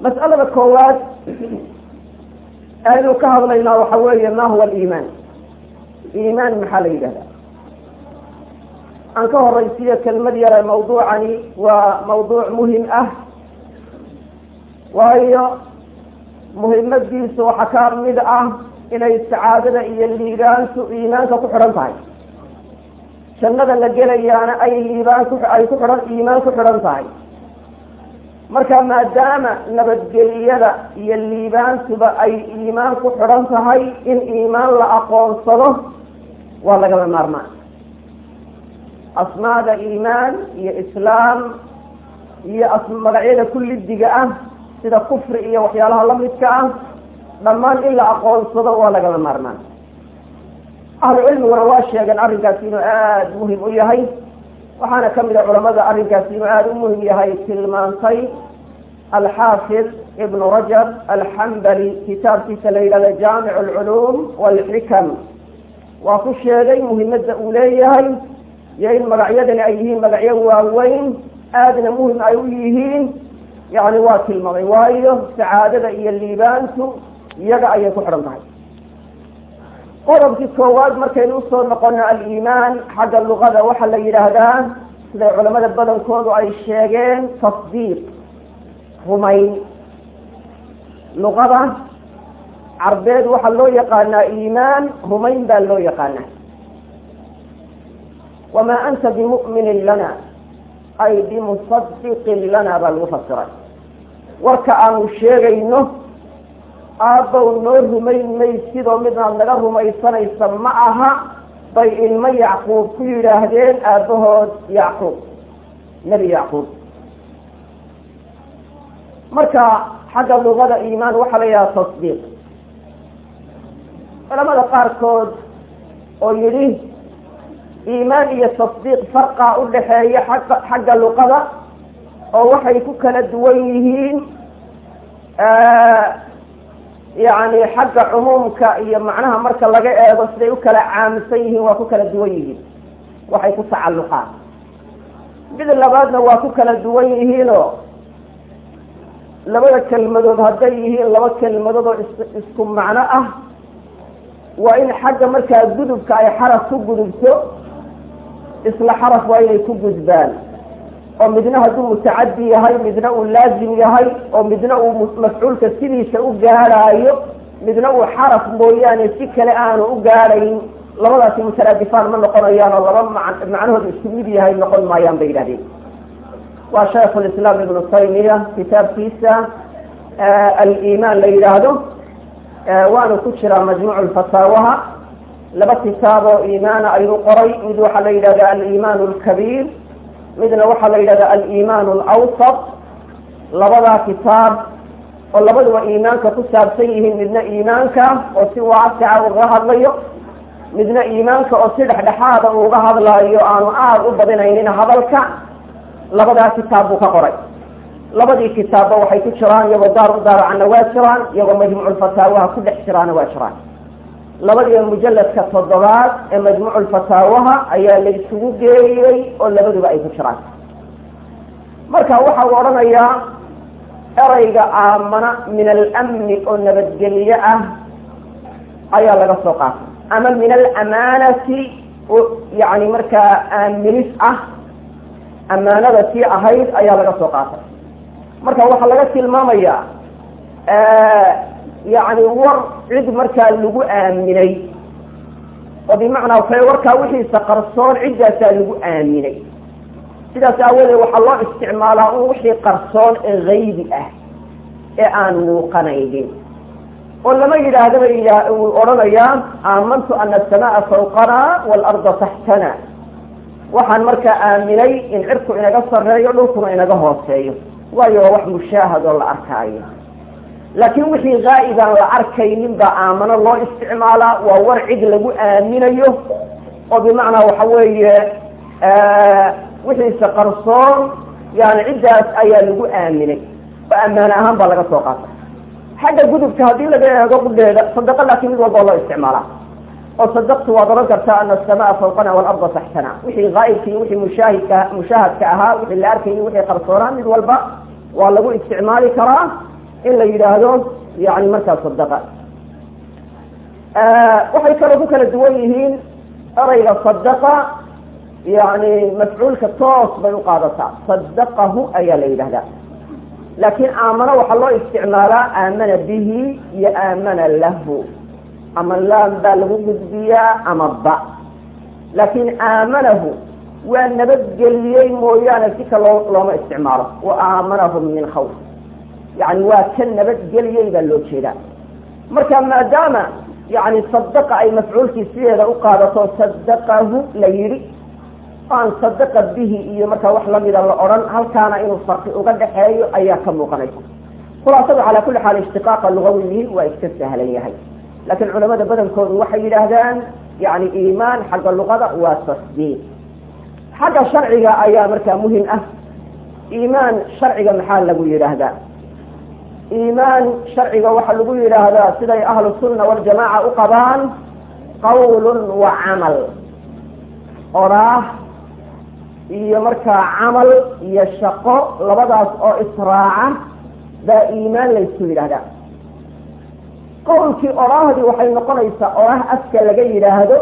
mas'alada koowaad aynu ka hadlaynaa waxa weeye ma huwa aliimaan iimaan maxaa la yidhahdaa aan ka horaysiiyo kelmad yare mawduucani waa mawduuc muhim ah waayo muhimadiisu waxaa ka mid ah inay sacaadada iyo liibaantu iimaanka ku xidhan tahay jannada la gelayaana ay liibaan ku ay ku xidhan iimaan ku xidhan tahay marka maadaama nabadgeliyada iyo liibaantuba ay iimaan ku xidhan tahay in iimaan la aqoonsado waa lagaba maarmaan asmaada iimaan iyo islaam iyo magacyada kullidiga ah sida kufri iyo waxyaalaha lamidka ah dhammaan in la aqoonsado waa lagaba maarmaan ahlu cilmiguna waa sheegeen arrinkaasi inuu aada muhim u yahay waxaana kamid a culamada arrinkaasi inuu aada u muhim yahay tilmaantay alxaafid ibnu rajab alxambali kitaabkiisa la yidhahda jaamic alculuum walxikam waa ku sheegay muhimadda uu leeyahay iyo in magacyadani ay yihiin magacyo waaweyn aadna muhim ay u yihiin yani waa tilmaamay waayo sacaadada iyo liibaantu iyaga ayay ku xidhan tahay qodobkii koowaad markaynu usoo noqono aliimaan xagga luqada waxaa la yidhaahdaa siday culamada badankoodu ay sheegeen tasdiiq rumayn luqada carbeed waxaa loo yaqaanaa iimaan rumayn baa loo yaqaanaa wamaa anta bimu'minin lana ay bimusadiqin lana baa lagu fasiray warka aanu sheegayno aabbow noo rumayn maysidoo midaad naga rumaysanaysa ma aha bay ilmo yacquub ku yidhaahdeen aabbahood yacquub nebi yacquub marka xagga luqada iimaan waxaa la yidhaha tasdiiq culamada qaarkood oo yidhi iimaan iyo tasdiiq farqaa u dhaxeeya xagga xagga luqada oo waxay ku kala duwan yihiin yani xagga cumuumka iyo macnaha marka laga eego siday u kala caamsan yihiin waa ku kala duwan yihiin waxay ku tacalluqaan mid labaadna waa ku kala duwan yihiinoo labada kelmadood hadday yihiin laba kelmadood oo is isku macno ah waa in xagga markaa gudubka ay xaraf ku gudubto isla xaraf waa inay ku gudbaan oo midna hadduu mutacadi yahay midna uu laazim yahay oo midna uu mafcuulka sidiisa u gaadhaayo midna uu xaraf mooyaane si kale aanu u gaadhayn labadaasi mutaraadifaan ma noqonayaan oo laba ma macnahooda isku mid yahay noqon maayaan bay yidhahdeen waa shaikh lislaam ibnu taymiya kitaabkiisa aliimaan la yidhaahdo waanu ku jiraa majmuuc lfataawaha laba kitaab oo iimaana ayuu qoray mid waxaa la yidhahda aliimaan lkabiir midna waxaa la yidhahda aliimaan alawsat labadaa kitaab oo labaduba iimaanka ku saabsan yihiin midna iimaanka oo si waasica uga hadlayo midna iimaanka oo si dhexdhexaada uga hadlayo aanu aada u badinaynin hadalka labadaa kitaab buu ka qoray labadii kitaabba waxay ku jiraan iyagoo daar u daaracanna waa jiraan iyagoo majmuuculfataawaha ku dhex jiraana waa jiraan labadiiba mujaladka toddobaad ee majmuuculfataawaha ayaa la isugu geeyey oo labaduba ay ku jiraan marka waxa uu odhanayaa erayga aamana min alamni oo nabadgelye ah ayaa laga soo qaatay ama min alamaanati yani markaa aaminis ah amaanada tii ahayd ayaa laga soo qaatay marka waxaa laga tilmaamayaa yani war cid markaa lagu aaminay oo bimacnaa waxa warkaa wixiisa qarsoon ciddaasaa lagu aaminay sidaas aawadeed waxaa loo isticmaalaa un wixii qarsoon ee haybi ah ee aan muuqanaynin oo lama yidhaahdaba uu odhanayaa aamantu ana asamaa fawqana waalarda taxtana waxaan markaa aaminay in cirku inaga sarreeyo dhulkuna inaga hooseeyo waayo waa wax mushaahad oo la arkaayo laakiin wixii haa'ibaan la arkaynin baa aamano loo isticmaalaa waa war cid lagu aaminayo oo bimacnaa waxa weeye wixiisa qarsoon yani ciddaas ayaa lagu aaminay oo ammaane ahaan baa laga soo qaatay xagga gudubka haddii laga eego qudheeda sadaqo laakiin mid walba oo loo isticmaalaa oo sadaqtu waad oran kartaa ana asamaa fawqana waalarda taxtana wixii haa'ibka iyo wixii mushaahidka mushaahadka ahaa wixii la arkayay wixii qarsoonaa mid walba waa lagu isticmaali karaa in la yidhaahdo yani markaa sadaqa waxay kaloo ku kala duwan yihiin erayga sadaqa yani mafcuulka toos bay uqaadataa sadaqahu ayaa la yidhahdaa laakiin aamano waxaa loo isticmaalaa aamana bihi iyo aamana lahu ama laan baa lagu gudbiyaa ama ba laakiin aamanahu waa nabadgeliyey mooyaane si ka loo looma isticmaalo wa aamanahum min khawf yani waa ka nabadgeliyey baa loo jeedaa marka maadaama yani sadaqa ay mafcuulkii sideeda u qaadato sadaqahu la yidhi aan sadaqa bihi iyo markaa wax lamida la odhan halkaana inuu farqi uga dhaxeeyo ayaa ka muuqanaysa khulaasadu calaa kulli xaal ishtiqaaqa lugawihi waa iska sahlan yahay laakiin culamada badankoodu waxay yidhaahdaan yani iimaan xagga luqada waa tasdiiq xagga sharciga ayaa markaa muhim ah iimaan sharciga maxaa lagu yidhaahdaa iimaan sharciga waxaa lagu yidhaahdaa siday ahlu sunna waljamaaca u qabaan qawlun wa camal oraah iyo markaa camal iyo shaqo labadaas oo israaca baa iimaan laysu yidhaahdaa qowlkii oraahdii waxay noqonaysaa oraah afka laga yidhaahdo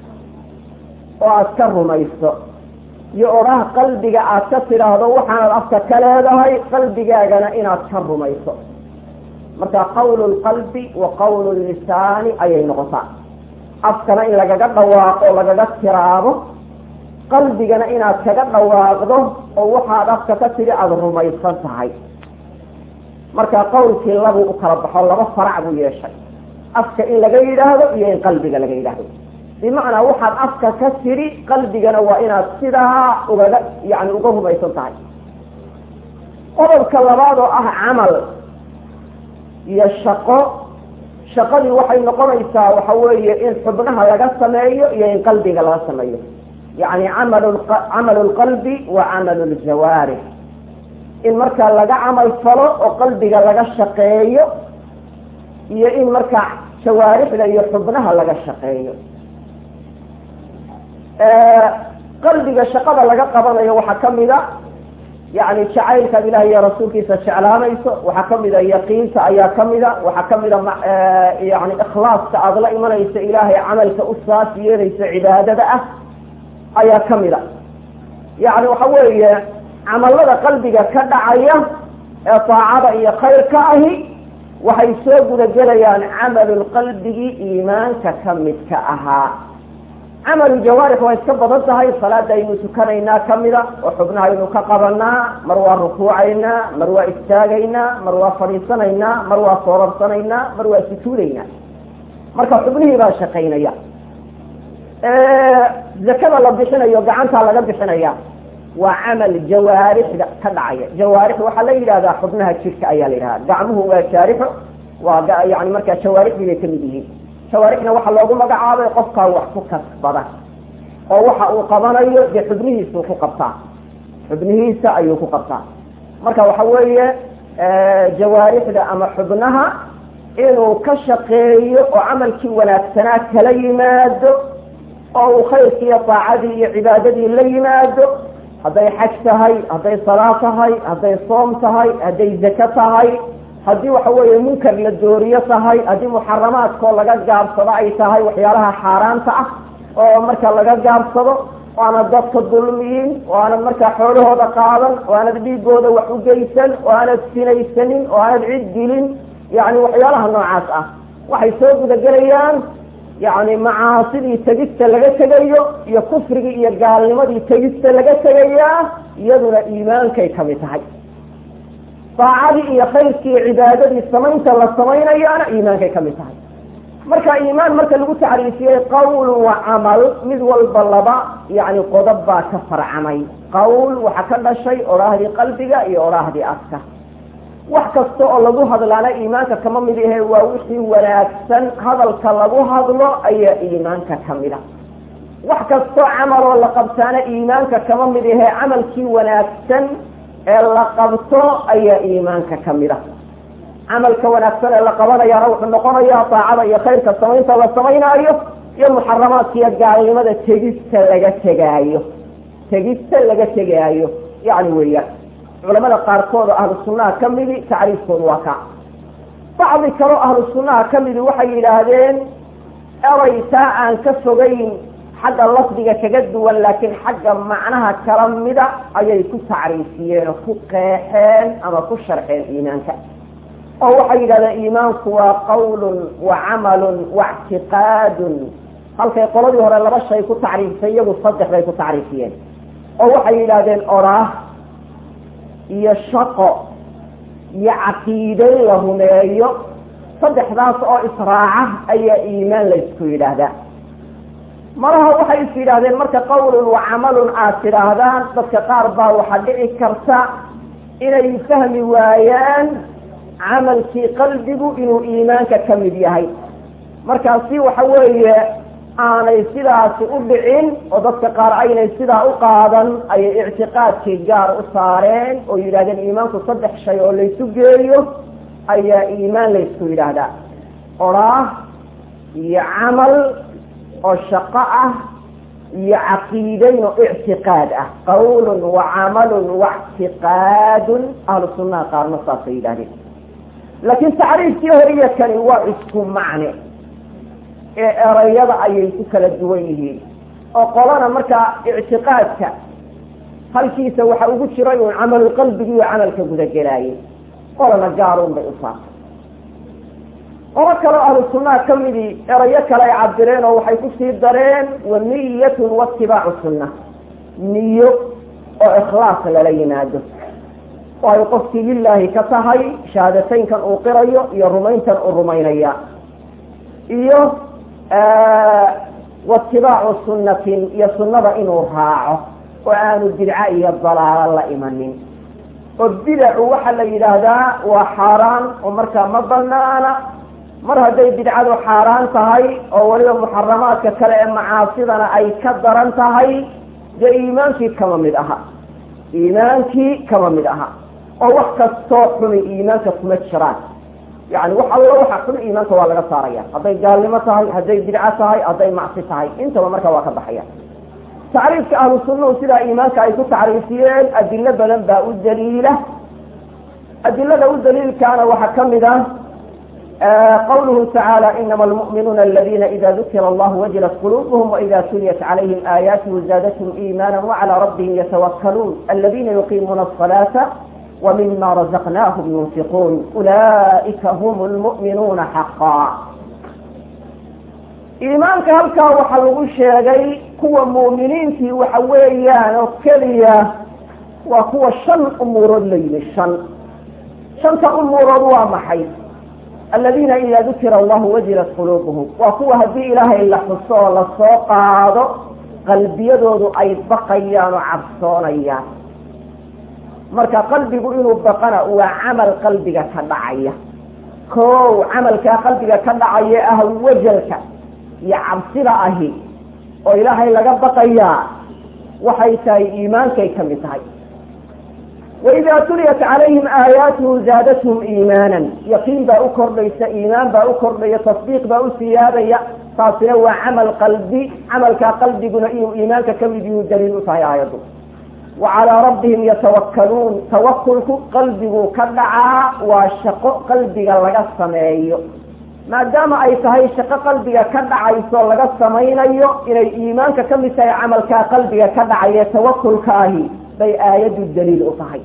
oo aad ka rumayso iyo oraah qalbiga aad ka tidhaahdo waxaanad afka ka leedahay qalbigaagana inaad ka rumayso marka qawlu lqalbi wa qawlu lisaani ayay noqotaa afkana in lagaga dhawaaqo lagaga tiraabo qalbigana inaad kaga dhawaaqdo oo waxaad afka ka tidhi aada rumaysan tahay marka qawlkii labuu u kala baxo laba farac buu yeeshay afka in laga yidhaahdo iyo in qalbiga laga yidhaahdo bimacnaa waxaad afka ka tidhi qalbigana waa inaad sidaa ugaga yani uga rumaysan tahay qodobka labaad oo ah camal iyo shaqo shaqadii waxay noqonaysaa waxa weeye in xubnaha laga sameeyo iyo in qalbiga laga sameeyo yani amal camalu lqalbi wa camalu ljawaarix in markaa laga camal falo oo qalbiga laga shaqeeyo iyo in markaa jawaarixda iyo xubnaha laga shaqeeyo qalbiga shaqada laga qabanayo waxaa kamida yani jacaylkaad ilaah iyo rasuulkiisa jeclaanayso waxaa kamida yaqiinta ayaa kamida waxaa kamida yani ikhlaaska aada la imanayso ilaahay camalka u saas yeelayso cibaadada ah ayaa kamida yani waxa weeye camalada qalbiga ka dhacaya ee taacada iyo khayrka ahi waxay soo gudagelayaan camalu qalbigii iimaanka kamidka ahaa camalu jawaarix waa iska badan tahay salaada aynu tukanaynaa kamida oo xubnaha aynu ka qabanaa mar waa rukuucaynaa mar waa istaagaynaa mar waa fadhiisanaynaa mar waa soorabsanaynaa mar waa sujuudaynaa marka xubnihii baa shaqaynaya zakada la bixinayo gacantaa laga bixinaya waa camal jawaarixda ka dhacaya jawaarix waxaa la yidhahdaa xubnaha jirka ayaa la yidhahda gacmuhu waa jaarixo waa yani markaa jawaarixdii bay kamid yihiin jawaarixna waxaa loogu magacaabay qofkaa wax ku kasbada oo waxa uu qabanayo dee xubnihiisuu ku qabtaa xubnihiisa ayuu ku qabtaa marka waxa weeye jawaarixda ama xubnaha inuu ka shaqeeyo oo camalkii wanaagsanaa kala yimaado oo uu khayrkii iyo daacadii iyo cibaadadii la yimaado hadday xaj tahay hadday salaa tahay hadday soom tahay hadday zako tahay haddii waxa weeye munkar la dooriyo tahay haddii muxaramaadkoo laga gaabsado ay tahay waxyaalaha xaaraanta ah oo marka laga gaabsado oo aanad dadka dulmiyin oo aanad markaa xoolahooda qaadan oo aanad dhiigooda wax u geysan oo aanad sinaysanin oo aanad cid dilin yani waxyaalaha noocaas ah waxay soo gudagelayaan yani macaasidii tegista laga tegayo iyo kufrigii iyo gaalnimadii tegista laga tegayaa iyaduna iimaankay kamid tahay daacadii iyo khayrkii iyo cibaadadii samaynta la samaynayaana iimaankay kamid tahay marka iimaan marka lagu tacriifiyey qawl wa camal mid walba laba yani qodob baa ka farcamay qawl waxaa ka dhashay odhaahdii qalbiga iyo odhaahdii afka wax kasta oo lagu hadlaana iimaanka kama mid ahe waa wixii wanaagsan hadalka lagu hadlo ayaa iimaanka kamid a wax kastoo camaloo la qabtaana iimaanka kama mid ahe camalkii wanaagsan ee la qabto ayaa iimaanka kamid a camalka wanaagsan ee la qabanayaana wuxuu noqonayaa daacada iyo khayrka samaynta la samaynaayo iyo muxaramaadka iyo gaalnimada tegista laga tegaayo tegista laga tegaayo yani weeyaan culamada qaarkood oo ahlu sunnaha kamidi tacriifkoodu waa ka bacdi kaloo ahlu sunnaha ka midi waxay yidhaahdeen eray taa aan ka fogayn xagga lafdiga kaga duwan laakiin xagga macnaha kala mida ayay ku tacriifiyeen oo ku qeexeen ama ku sharxeen iimaanka oo waxay yidhahdeen iimaanku waa qawlun wa camalun wa ictiqaadun halkay qoladii hore laba shay ku tacriifisay iyagu saddex bay ku tacriifiyeen oo waxay yidhaahdeen oraah iyo shaqo iyo caqiiday la rumeeyo saddexdaas oo israaca ayaa iimaan laysku yidhaahdaa malaha waxay is yidhaahdeen marka qawlun wa camalun aad tidhaahdaan dadka qaar baa waxaa dhici karta inay fahmi waayaan camalkii qalbigu inuu iimaanka ka mid yahay markaasi waxa weeye aanay sidaasi u dhicin oo dadka qaar aynay sidaa u qaadan ayay ictiqaadkii gaar u saareen oo yidhahdeen iimaanku saddex shay oo laysu geeyo ayaa iimaan laysku yidhaahdaa oraah iyo camal oo shaqo ah iyo caqiidayn oo ictiqaad ah qawlun wa camalun wa ictiqaadun ahlu sunnaha qaarna saasay yidhahdeen laakiin tacriifkii horiya kani waa isku macne ee erayada ayay ku kala duwan yihiin oo qolana markaa ictiqaadka halkiisa waxa ugu jiray uun camalu qalbigi iyo camalka gudagelaayay qolana gaarun bay u saartay qolo kaloo ahlu sunnaha ka midii erayo kale ay cabireen oo waxay kusii dareen wa niyatun waitibaacu sunna niyo oo ikhlaas lala yimaado oo ay qofkii lilaahi ka tahay shahaadateynkan uu qirayo iyo rumayntan uu rumaynaya iyo waitibaacu sunnatin iyo sunnada inuu raaco oo aanu bidca iyo dalaalo la imanin oo bidacu waxaa la yidhaahdaa waa xaaraan oo markaa ma banaana mar hadday bidcadu xaaraan tahay oo weliba muxaramaadka kale ee macaasidana ay ka daran tahay dee iimaankii kama mid aha iimaankii kama mid aha oo wax kastoo xumi iimaanka kuma jiraan yani wax allo waxa xun iimaanka waa laga saaraya hadday gaalnimo tahay hadday bidco tahay hadday macsi tahay intaba marka waa ka baxaya tacriifka ahlu sunnahu sidaa iimaanka ay ku tacriifiyeen adilo badan baa u daliila adilada u daliilkaana waxaa kamid ah qawluhu tacaala inama almu'minuuna aladina ida dukira allahu wajilat qulubuhum waida tuliyat calayhim aayaatuhu zaadathum iimaana wacalaa rabbihim yatawakkaluun aladina yuqiimuuna asalaata wmima razaqnaahum yunfiquun ulaa'ika hum lmu'minuuna xaqaa iimaanka halkaa waxaa lagu sheegay kuwa mu'miniintii waxa weeyaan oo keliya waa kuwa shan umuurood la yimi shan shanta umuurood waa maxay aladiina ida dukira allahu wajilat quluubuhum waa kuwa haddii ilaahay la xuso oo lasoo qaado qalbiyadoodu ay baqayaan oo cabsoonayaan marka qalbigu inuu baqana waa camal qalbiga ka dhacaya kow camalkaa qalbiga ka dhacaya ah wajalka iyo cabsida ahi oo ilaahay laga baqayaa waxay tahay iimaankay ka mid tahay waidaa tuliyat calayhim aayaatuhu zaadathum iimaanan yaqiin baa u kordhaysa iimaan baa u kordhaya tasdiiq baa u siyaadaya taasina waa camal qalbi camalkaa qalbiguna inuu iimaanka ka mid yuu daliil u tahay aayaddu wa calaa rabbihim yatawakkaluun tawakulku qalbigu ka dhacaa waa shaqo qalbiga laga sameeyo maadaama ay tahay shaqo qalbiga ka dhacayso laga samaynayo inay iimaanka ka mid tahay camalkaa qalbiga ka dhacaya tawakulka ahi bay aayaddu daliil u tahay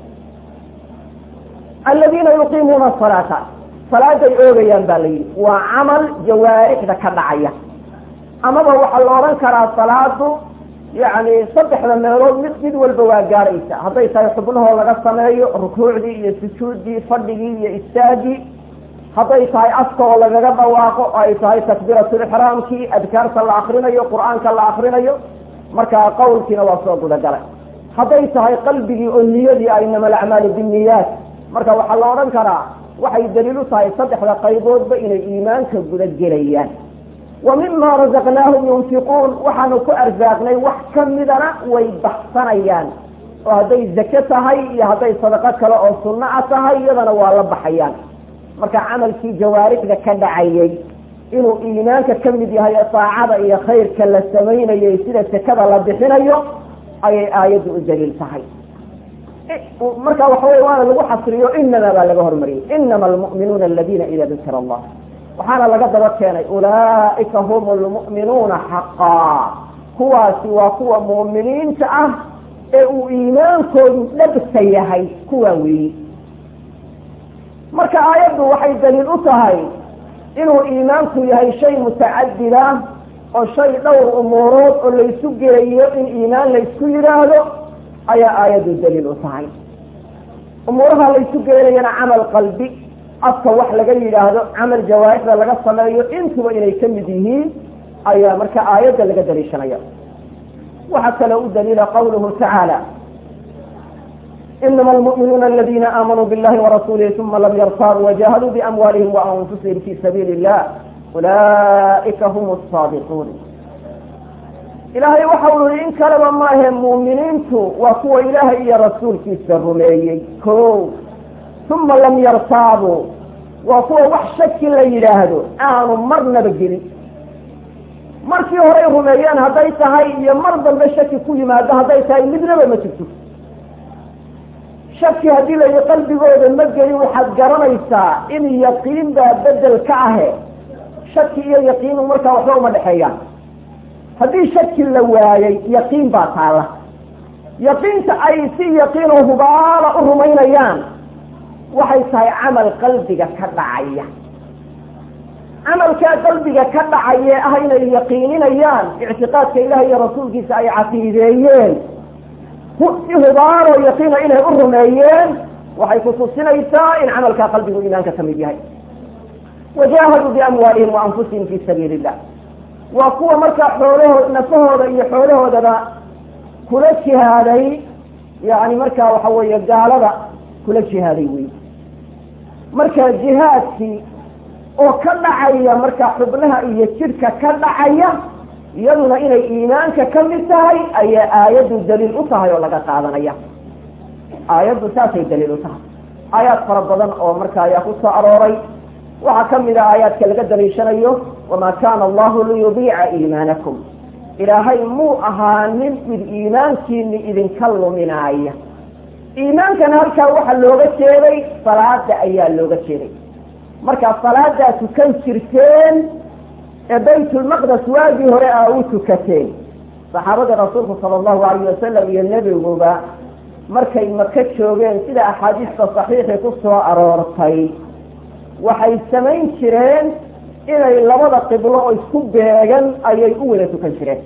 aladiina yuqiimuuna asalaata salaaday oogayaan baa la yidhi waa camal jawaarixda ka dhacaya amaba waxaa la odhan karaa salaadu yacni saddexda meelood mid mid walba waa gaaraysa hadday tahay xubnahoo laga sameeyo rukuucdii iyo sujuuddii fadhigii iyo istaagii hadday tahay afka oo lagaga dhawaaqo oo ay tahay takbiiratulixraamkii adkaarta la akrinayo qur-aanka la akrinayo markaa qawlkiina waa soo gudagalay hadday tahay qalbigii oo niyadii a inama alacmaalu binniyaat marka waxaa la odhan karaa waxay daliil u tahay saddexda qayboodba inay iimaanka guda gelayaan wa mima razaqnaahum yunfiquun waxaanu ku arsaaqnay wax ka midana way baxsanayaan oo hadday zake tahay iyo hadday sadaqo kale oo sunno a tahay iyadana waa la baxayaan marka camalkii jawaarixda ka dhacayay inuu iimaanka ka mid yahay saacada iyo khayrka la samaynayo sida sakada la bixinayo ayay aayaddu u daliil tahay marka waxa wey waana lagu xasriyo inama baa laga hormariyey inama almu'minuuna aladina ida dukira allah waxaana laga daba keenay ulaaika hum lmu'minuuna xaqaa kuwaasi waa kuwa mu'miniinta ah ee uu iimaankoodu dhabta yahay kuwaa weeyi marka aayaddu waxay daliil u tahay inuu iimaanku yahay shay mutacadida oo shay dhowr umuurood oo laysu geeyo in iimaan laysku yidhaahdo ayaa aayaddu daliil u tahay umuuraha laysu geenayana camal qalbi afka wax laga yidhaahdo camal jawaarixda laga sameeyo intuba inay ka mid yihiin ayaa marka aayadda laga daliishanaya waxaa kaloo u daliila qawluhu tacaala inama almu'minuuna aladina aamanuu billahi warasuulihi uma lam yartaabuu wajahaduu biamwaalihim waanfusihim fi sabiili illah ulaa'ika hum asaadiquun ilaahay waxa uu yihi in kaleba maahe mu'miniintu waa kuwa ilaahay iyo rasuulkiisa rumeeyey ko uma lam yartaabuu waa kuwa wax shaki la yidhaahdo aanu marnaba gelin markii horey rumeeyeen hadday tahay iyo mar dambe shaki ku yimaado hadday tahay midnaba ma jirto shaki haddii la yihi qalbigooda ma gelin waxaad garanaysaa in yaqiin baa bedel ka ahe shaki iyo yaqiinu markaa waxba uma dhexeeyaan haddii shaki la waayey yaqiin baa taala yaqiinta ay si yaqiinoo hubaala u rumaynayaan waxay tahay camal qalbiga ka dhacaya camalkaa qalbiga ka dhacaye ah inay yaqiininayaan ictiqaadka ilaah iyo rasuulkiisa ay caqiideeyeen si hubaanoo yaqiina inay u rumeeyeen waxay kutusinaysaa in camalkaa qalbigu iimaanka ka mid yahay wajaahaduu biamwaalihim wa anfusihim fi sabiili illah waa kuwa markaa xoolahood nafahooda iyo xoolahoodaba kula jihaaday yani markaa waxa weeye gaalada kula jihaaday wey marka jihaadkii oo ka dhacaya markaa xubnaha iyo jidhka ka dhacaya iyaduna inay iimaanka ka mid tahay ayaa aayaddu daliil u tahay oo laga qaadanaya aayaddu saasay daliil u tahay aayaad fara badan oo marka ayaa ku soo arooray waxaa ka mid a aayaadka laga daliishanayo wamaa kaana allahu liyudiica iimaanakum ilaahay muu ahaanin mid iimaankiini idinka luminaaya iimaankana halkaa waxaa looga jeeday salaada ayaa looga jeeday markaa salaadaa tukan jirteen ee baytulmaqdes waagii hore aa u tukateen saxaabada rasuulku sala allahu alayh wasalam iyo nebiguba markay maka joogeen sida axaadiista saxiixii ku soo aroortay waxay samayn jireen inay labada qiblo oo isku beegan ayay u wada tukan jireen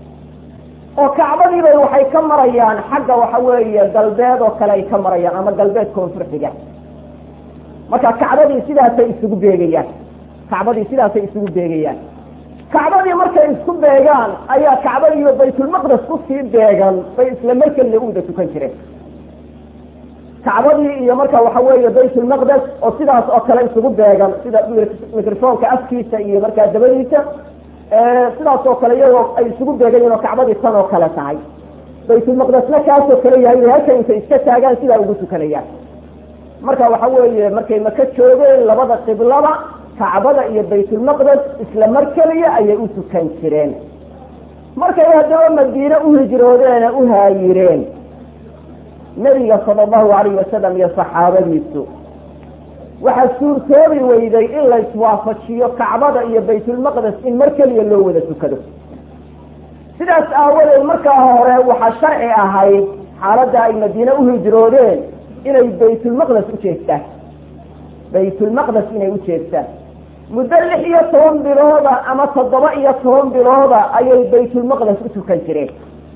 oo kacbadiibay waxay ka marayaan xagga waxa weeye galbeed oo kale ay ka marayaan ama galbeed koonfur xiga marka kacbadii sidaasay isugu beegayaan kacbadii sidaasay isugu beegayaan kacbadii markay isku beegaan ayaa kacbadiiba baytulmaqdes kusii beegan bay isla markeliya u wada tukan jireen kacbadii iyo marka waxa weeye baytulmaqdes oo sidaas oo kale isugu beegan sida microfonka afkiisa iyo markaa dabadiisa sidaas oo kale iyagoo ay isugu beegayiin oo kacbadii tan oo kale tahay baytulmaqdesna kaasoo kale yahay halka intay iska taagaan sidaa ugu tukanayaan marka waxa weeye markay maka joogeen labada qiblada kacbada iyo baytulmaqdes isla mar keliya ayay u tukan jireen markay haddaba madiine u hijroodeen u haayireen nebiga sala allahu alayhi wasalam iyo saxaabadiisu waxaa suurtoobi weyday in la iswaafajiyo kacbada iyo baytulmaqdes in mar keliya loo wada tukado sidaas aawadeed markaa hore waxaa sharci ahayd xaaladda ay madiine u hijroodeen inay baytulmaqdes u jeestaan baytulmaqdes inay u jeestaan muddo lix iyo toban bilooda ama toddoba iyo toban bilooda ayay baytulmaqdes u tukan jireen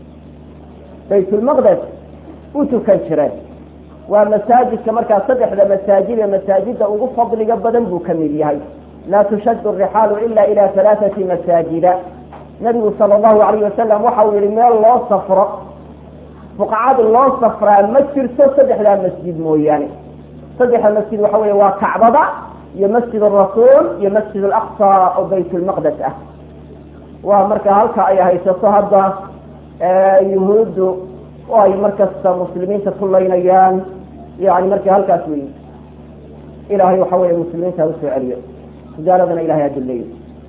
baytulmaqdes u tukan jireen waa masaajidka markaa saddexda masaajid ee masaajida ugu fadliga badan buu ka mid yahay laa tushaddu rixaalu ila ila halaathati masaajida nabigu sala allahu alayh wasalam waxa uu yihi meel loo safro fuqacad loo safraa ma jirto saddexdaa masjid mooyaane saddexda masjid waxa weeye waa kacbada iyo masjid arasuul iyo masjid alaqsa oo baytulmaqdes ah waa marka halka ay haysato hadda yuhuuddu oo ay markasta muslimiinta kulaynayaan yani marka halkaas wey ilahay waxa weeye muslimiinta ha usoo celiyo gaaladana ilahay aduleeyo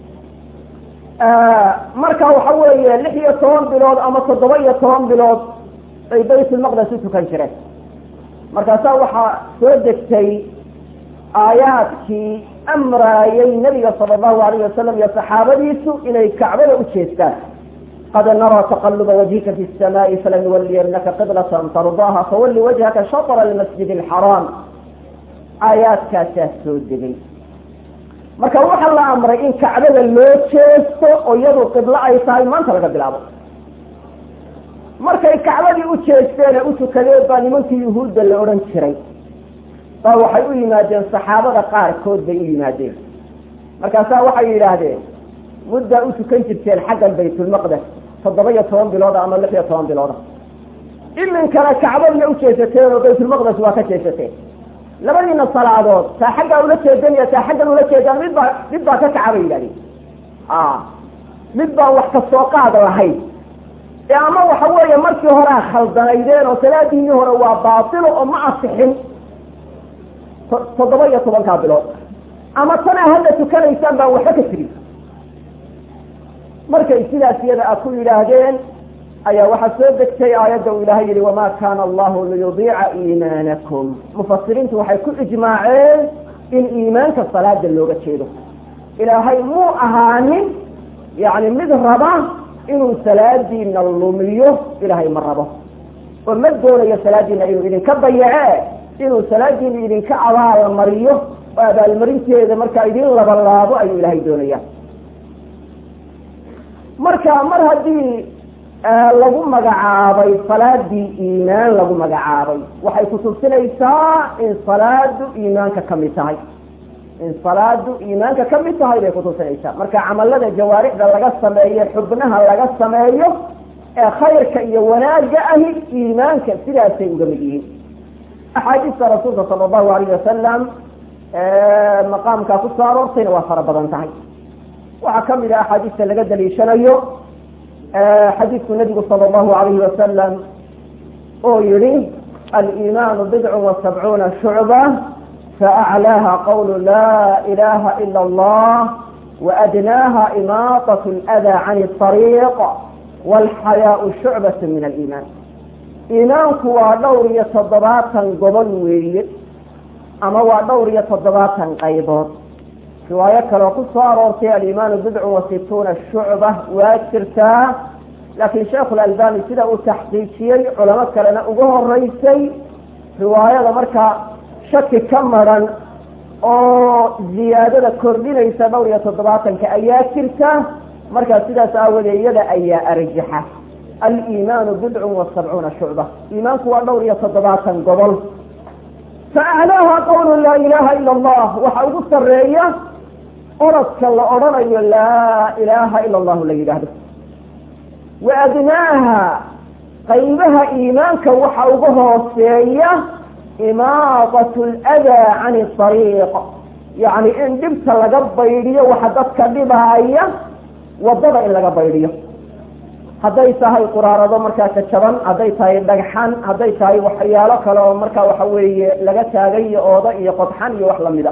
marka waxa weeye lix iyo toban bilood ama toddoba iyo toban bilood ay baytulmaqdes u tukan jireen markaasaa waxaa soo degtay aayaadkii amraayay nabiga sala allahu alayh wasalam iyo saxaabadiisu inay kacbada u jeestaan qad naraa taqaluba wajhika fi samaa'i falanuwaliyanaka qiblatan tardaaha fawalli wajhaka shatra almasjid alxaraam aayaadkaasaa soo degay marka waxaa la amray in kacbada loo jeesto oo iyadu qiblo ay tahay maanta laga bilaabo markay kacbadii u jeesteene u tukadeen baa nimankii yuhuudda la odhan jiray baa waxay u yimaadeen saxaabada qaarkood bay u yimaadeen markaasaa waxay yidhaahdeen muddaa u tukan jirteen xaggan baytulmaqdes toddoba iyo toban bilooda ama lix iyo toban bilooda iminkana kacbadna u jeesateen oo baytulmaqdes waa ka jeesateen labadiina salaadood taa xaggaa ula jeedan iyo taa xaggan ula jeedaan mid baa mid baa ka kaca bay yidhahdeen mid baan wax kasoo qaad lahayn ee ama waxa weeye markii horea khaldanaydeen oo salaadiinii hore waa baatilo oo ma asixin toddoba iyo tobankaa bilood ama tanaa hadda tukanaysaan baan waxba ka jirin markay sidaas iyada a ku yidhaahdeen ayaa waxaa soo degtay aayadda uu ilaahay yihi wamaa kaana allahu liyudiica iimaanakum mufasiriintu waxay ku ijmaaceen in iimaanka salaada looga jeedo ilaahay muu ahaanin yani mid raba inuu salaadiina lumiyo ilaahay ma rabo oo ma doonayo salaadiina inuu idinka dayace inuu salaadiina idinka abaalmariyo oo abaalmarinteeda markaa idin labalaabo ayuu ilaahay doonaya marka mar haddii lagu magacaabay salaadii iimaan lagu magacaabay waxay kutusinaysaa in salaadu iimaanka kamid tahay in salaadu iimaanka kamid tahay bay kutusinaysaa marka camalada jawaarixda laga sameeyo xubnaha laga sameeyo ee khayrka iyo wanaaga ahi iimaanka sidaasay uga mid yihiin axaadiista rasuulka sala allahu alayh wasalam maqaamkaa kusoo aroortayna waa fara badan tahay waxaa kamid ah axaadiista laga daliishanayo xadiidku nabigu sala allahu alayhi wasalam oo yihi aliimaanu bidcun wa sabcuuna shucba faaclaaha qawlu laa ilaha ila allah waadnaaha imaatat lada can ariiq walxayaau shucbat min aliimaan iimaanku waa dhowr iyo toddobaatan gobol weeye ama waa dhowr iyo toddobaatan qaybood riwaayo kaleo ku soo aroortay alimaanu bidcun wa situuna shucba waa jirtaa laakiin sheekhu lalbani sida uu taxqiijiyey culamo kalena uga horeysay riwaayada markaa shaki ka maran oo ziyaadada kordhinaysa dhowr iyo toddobaatanka ayaa jirta markaa sidaas aawadeed iyada ayaa arjaxa aliimaanu bidcun wa sabcuuna shucba iimaanku waa dhowr iyo toddobaatan gobol faaclaaha qawlu laa ilaha ila allah waxa ugu sareeya oradka la odhanayo laa ilaaha ila allahu la yidhaahdo wa adnaaha qaybaha iimaanka waxa uga hooseeya imaadat ladaa cani ariiq yacni in dhibta laga baydhiyo waxa dadka dhibaaya wadada in laga baydhiyo hadday tahay quraarado markaa jajaban hadday tahay dhagxan hadday tahay waxyaalo kale oo markaa waxa weeye laga taagay iyo oodo iyo qodxan iyo wax lamida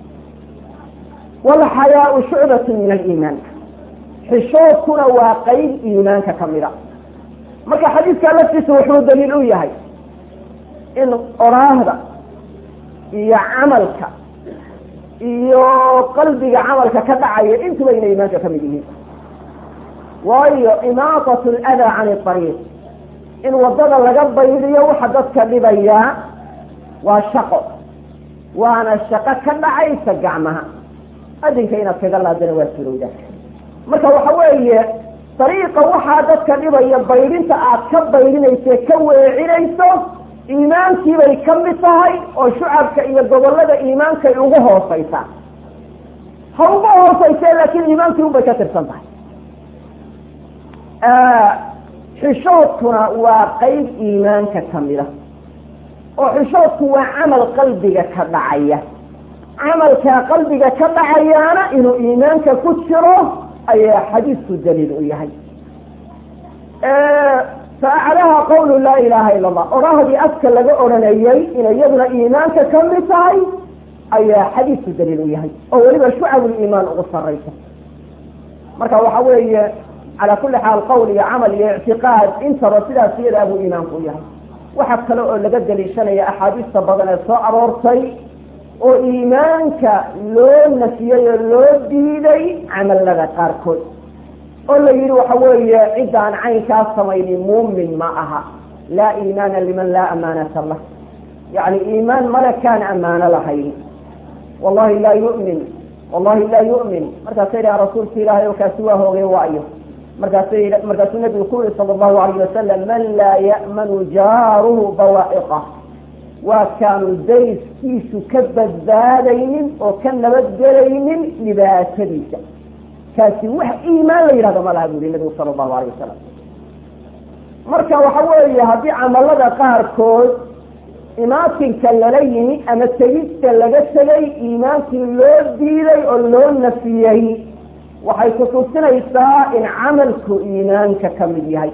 walxayaau shucbatu min aliimaan xishoodkuna waa qeyb iimaanka kamida marka xadiidkaa laftiisa wuxuu daliil u yahay in oraahda iyo camalka iyo qalbiga camalka ka dhacaya intuba inay iimaanka kamid yihiin waayo imaatat ladaa cani ariiq in wadada laga baydiyo waxa dadka dhibayaa waa shaqo waana shaqo ka dhacaysa gacmaha adinka inaad kaga laadana waa surowda marka waxa weeye dariiqa waxaa dadka dhibaya baydhinta aad ka baydhinayso ka weecinayso iimaankiibay ka mid tahay oo shucabka iyo gobolada iimaankay ugu hooseysaa ha ugu hooseyse laakiin iimaankii unbay ka tirsan tahay xishoodkuna waa qeyb iimaanka kamida oo xishoodku waa camal qalbiga ka dhacaya camalkaa qalbiga ka dhacayaana inuu iimaanka ku jiro ayaa xadiisku daliil u yahay faaclaha qawlu laa ilaha ila allah odhahdii afka laga odhanayay inay iyaduna iimaanka kamid tahay ayaa xadiisku daliil u yahay oo weliba shucabuliimaan ugu saraysa marka waxa weeye calaa kuli xaal qowl iyo camal iyo ictiqaad intaba sidaas iyada abuu iimaanku u yahay waxa kale oo laga daliishanaya axaadiista badan ee soo aroortay oo iimaanka loo nafiyey oo loo diiday camalada qaarkood oo la yidhi waxa weeye cidda aan caynkaa samaynin muumin ma aha laa iimaana liman laa amaanata lah yani iimaan male kaan ammaano lahayn wallahi laa yu'min wallahi laa yu'min markaasa yidhaha rasuulka ilaahay oo kaasi waa hoogay waayo markaasa markaasuu nabigu ku yihi sala allahu alayh wasalam man laa ya'manu jaaruhu bawaa'iqah waa kaanu dayskiisu ka badbaadaynin oo ka nabadgelaynin dhibaatadiisa kaasi wax iimaan la yidhahdo ma laha bu yihi nabigu sala allahu alayh wasalam marka waxa weeye haddii camalada qaarkood imaatinka lala yimi ama tegista laga tegay iimaankii loo diiday oo loo nafiyey waxay kutusinaysaa in camalku iimaanka ka mid yahay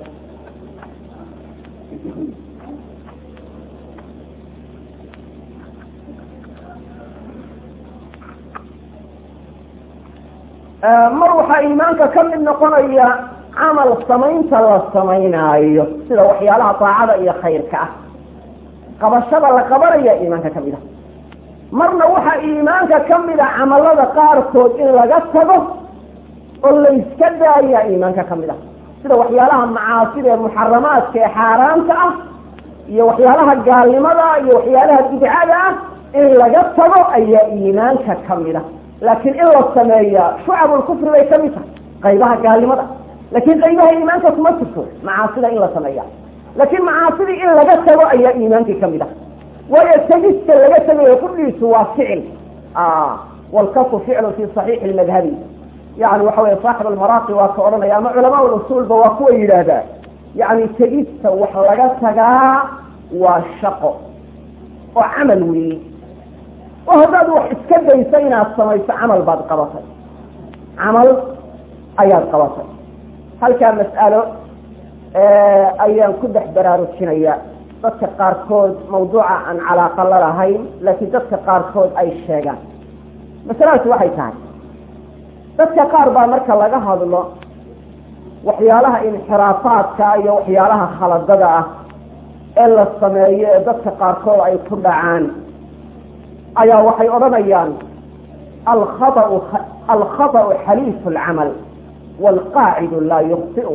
mar waxaa iimaanka ka mid noqonaya camal samaynta la samaynaayo sida waxyaalaha daacada iyo khayrka ah qabashada la qabanaya iimaanka ka mid ah marna waxaa iimaanka ka mid a camalada qaarkood in laga tago oo layska daaya iimaanka ka mid ah sida waxyaalaha macaasida ee muxaramaadka ee xaaraanta ah iyo waxyaalaha gaalnimada iyo waxyaalaha bidcada ah in laga tago ayaa iimaanka ka mid ah laakiin in la sameeya shucabulkufri bay ka mid tahay qaybaha gaalnimada laakiin qaybaha iimaanka kuma jirto macaasida in la sameeya laakiin macaasidii in laga tago ayaa iimaankii ka mid ah waayo tegista laga tegayo kudhiisu waa ficil walkafu ficlu fi saxiixi lmadhabi yani waxa weye saaxib almaraaqi waa ka odhanaya ama culamaa usuulba waa kuwa yidhaahdaa yani tegista wax laga tagaa waa shaqo oo camal weeye oo haddaad wax iska daysa inaad samayso camal baad qabatay camal ayaad qabatay halkaa mas'alo ayaan ku dhex baraarujinaya dadka qaarkood mawduuca aan calaaqa la lahayn laakiin dadka qaarkood ay sheegaan masaladaasi waxay tahay dadka qaar baa marka laga hadlo waxyaalaha inxiraafaadka iyo waxyaalaha khaladada ah ee la sameeyo ee dadka qaarkood ay ku dhacaan ayaa waxay odhanayaan alkhaau alkhaطأu xaliifu اlcamal wاlqaacidu laa yukhطi'u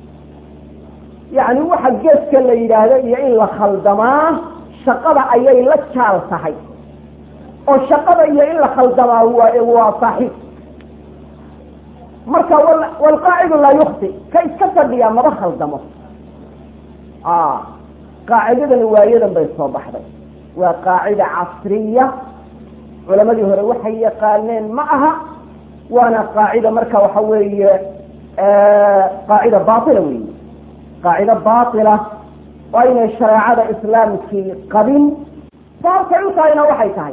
yacni waxa geeska la yidhaahdo iyo in la khaldamaa shaqada ayay la jaal tahay oo shaqada iyo in la khaldamaa waa waa saaxiib marka wlqaacidu laa yukti ka iska fadhiyaa maba khaldamo qaacidadani waayadan bay soo baxday waa qaacida casriya culamadii hore waxay yaqaaneen ma aha waana qaacida marka waxa weeye qaacida baila wey qaacida baila oo aynay shareecada islaamkii qabin sababtay u tahayna waxay tahay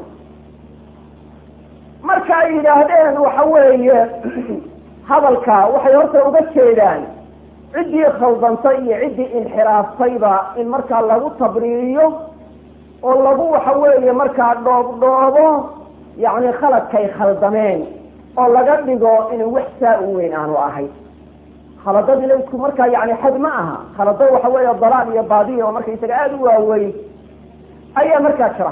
marka ay yidhaahdeen waxa weeye hadalka waxay horta uga jeedaan ciddii khaldantay iyo ciddii inxiraaftayba in markaa lagu tabriiriyo oo lagu waxa weeye markaa dhoobdhoobo yacni khaladkay khaldameen oo laga dhigo inuu wax saa u weyn aanu ahayn khaladadina isku markaa yani xad ma aha khalado waxa weeye dalaal iyo baadiya oo markaysaga aada u waaweyn ayaa markaa jira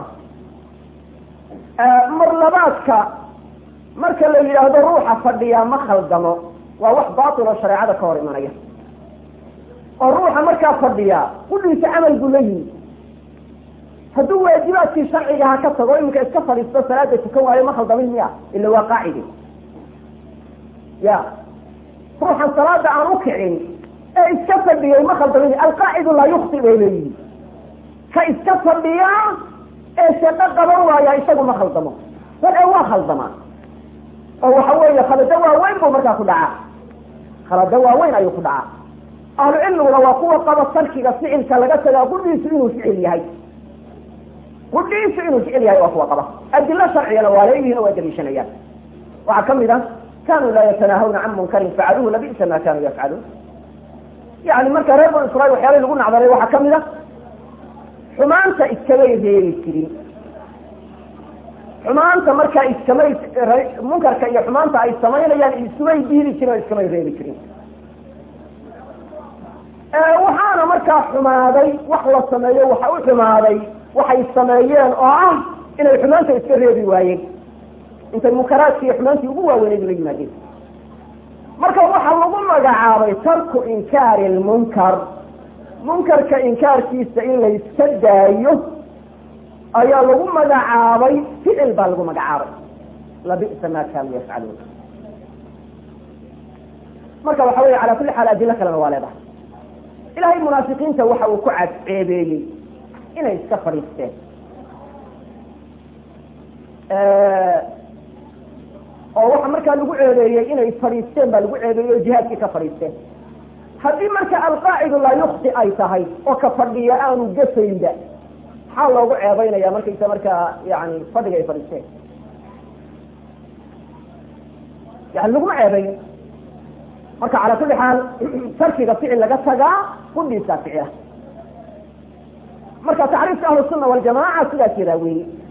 mar labaadka marka la yidhaahdo ruuxa fadhiyaa ma khaldamo waa wax baatil oo shareecada ka hor imanaya oo ruuxa markaa fadhiyaa kudhiisa camal buu la yimi hadduu waajibaadkii sharciga ha ka tago iminka iska fadhiisto salaada tukan waayo ma khaldamin miya ila waa qaacidi ya ruuxan salaada aan u kicin ee iska fadhiyay ma khaldamin alqaacidu laa yukti bay leeyihi ka iska fadhiyaa ee shaqo qaban waaya isagu ma khaldamo bal ee waa khaldamaa oo waxa weeye khalado waaweyn buu markaa ku dhacaa khalado waaweyn ayuu ku dhacaa ahlu cilmiguna waa kuwa qaba tarkiga ficilka laga tagaa qudhiisu inuu ficil yahay qudhiisu inuu ficil yahay waa kuwa qaba adilo sharcigana waa leeyihin oo waa daliishanayaan waxaa kamid a kanuu laa yatanaahawna can munkarin facaluuhu labisa ma kanuu yafcaluun yani marka reer banu israil waxyaalay lagu nacdaray waxaa kamid a xumaanta iskamay reebi jirin xumaanta markaa iskamay munkarka iyo xumaanta ay samaynayaan iskumay diidi jirin oo iskamay reebi jirin waxaana markaa xumaaday wax la sameeyo waxa u xumaaday waxay sameeyeen oo ah inay xumaanta iska reebi waayeen intay munkaraadkii iyo xumaantii ugu waaweyneyd la yimaadeen marka waxaa lagu magacaabay tarku inkaari lmunkar munkarka inkaarkiisa in la iska daayo ayaa lagu magacaabay ficil baa lagu magacaabay labi'sa ma kaanuu yafcaluun marka waxa weya cala kulli xaal adilo kalena waa leedahay ilahay munaafiqiinta waxa uu ku cadceebeeyey inay iska fadhiisteen oo waxa markaa lagu ceebeeyey inay fadhiisteen baa lagu ceebeeyey oo jihaadkii ka fadhiisteen haddii marka alqaacidu laa yukti ay tahay oo ka fadhiya aanu gafaynba maxaa loogu ceebeynaya markaysa markaa yani fadhiga ay fadhiisteen yani laguma ceebeyn marka cala kulli xaal tarkiga ficil laga tagaa kudhiisaa ficila marka tacriifka ahlu sunna waljamaca sidaas yadaa weeye